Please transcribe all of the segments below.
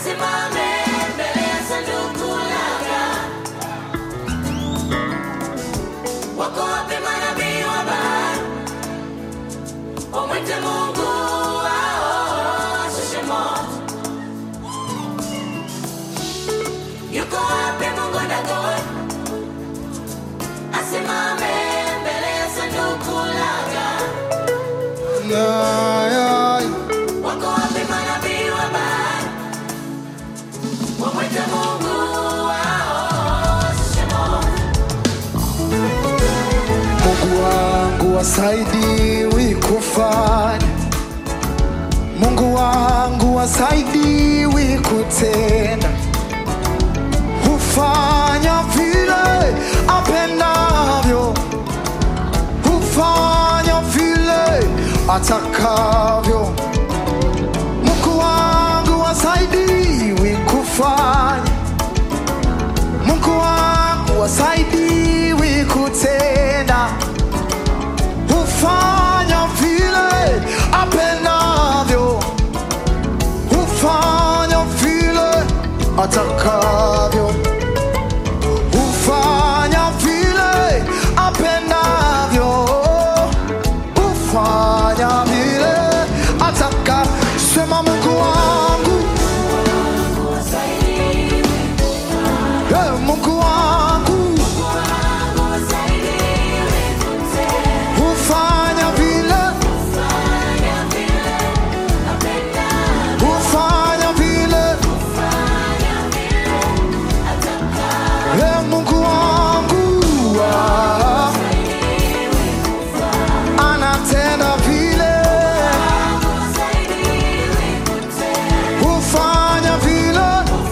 asimame mbele ya sanduku lake. Wako wapi manabii wa Baali? Wamwite Mungu wao ashushe moto. Yuko wapi Mungu Dagoni? Asimame mbele ya sanduku lake. Wako wapi manabii wa Baali? Wamwite Mungu wao ashushe moto. Mungu wangu wasaidiwi kufanya, Mungu wangu wasaidiwi kutenda, hufanya vile apendavyo, hufanya vile atakavyo. Mungu wangu wasaidiwi kufanya Mungu wangu wasaidiwi kutenda, hufanya vile apendavyo, hufanya vile atakavyo, hufanya vile apendavyo, hufanya vile ataka. Sema Mungu wangu, eh, Mungu wangu hufanya vile, hufanya vile, eh, Mungu wangu ah, anatenda vile, hufanya vile,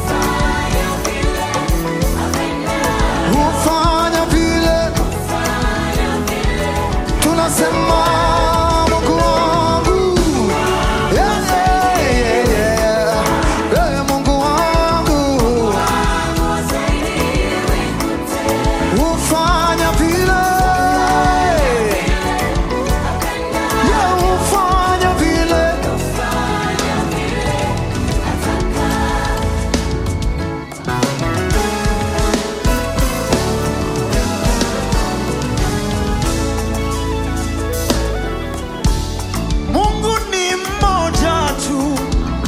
hufanya vile, tunasema Mungu wangu yeah, yeah, yeah, yeah. Eh, Mungu wangu hufanya vile Yeah, hufanya vile Mungu ni mmoja tu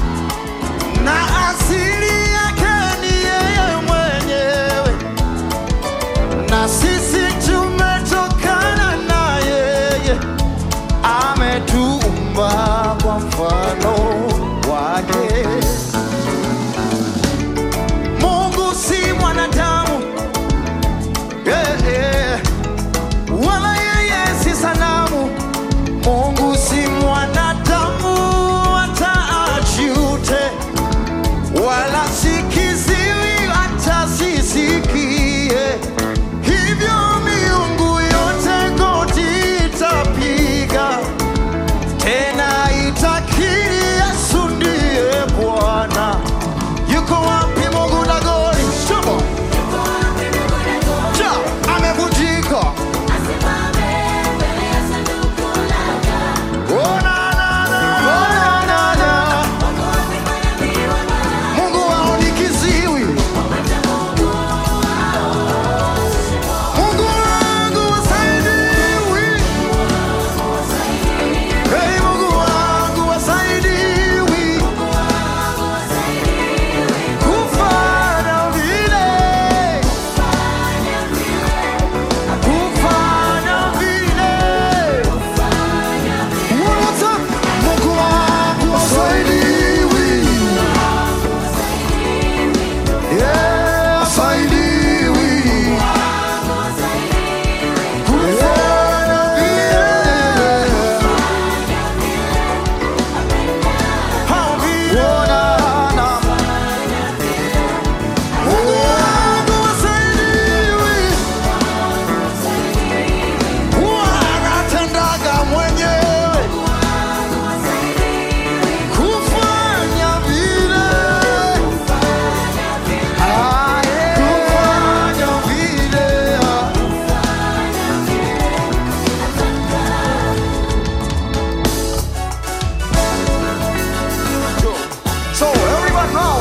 na asili yake ni yeye mwenyewe na sisi tumetokana na yeye, ametuumba kwa mfano wake. Mungu si mwanadamu yeah, yeah. wala yeye si sanamu. Mungu si mwanadamu hata ajute, wala si kiziwi hata sisikie. Hivyo miungu yote goti itapiga, tena itakiri Yesu ndiye Bwana.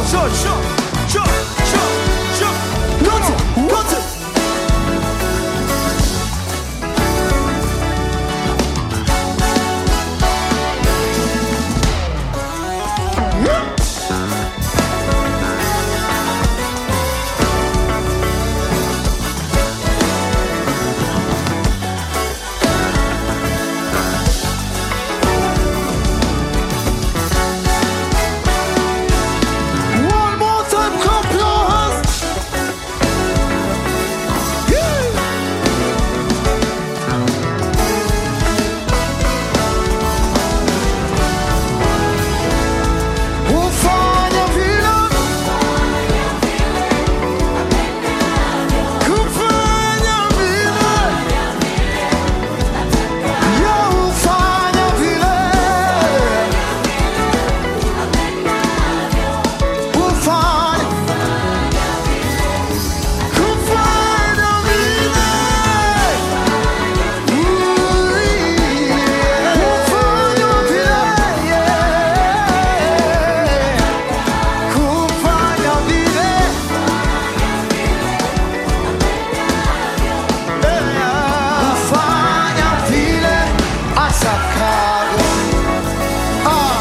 sure, sure, sure, sure, sure. Wote, wote. One more time, clap your hands. Yeah. Ufanya vile kufanya vile ya ufanya vile ufanya kufanya vile ufanya vile kufanya vile kufanya vile atakavyo ah.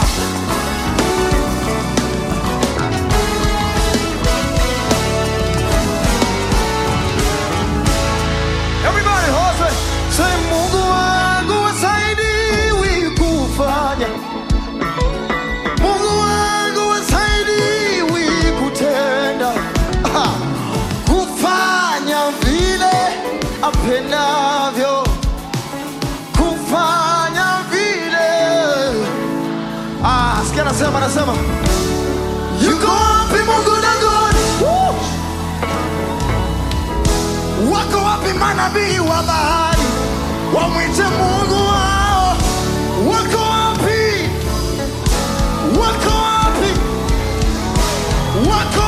Everybody, hose Say Mungu wangu wasaidiwi kufanya Mungu wangu wasaidiwi kutenda Ah, kufanya vile apendavyo kufanya vile ah, sikia anasema anasema yuko wapi Mungu Dagoni Woo! Wako wapi manabii wa bahari wamwite Mungu wao? Wako wapi? Wako wapi? Wako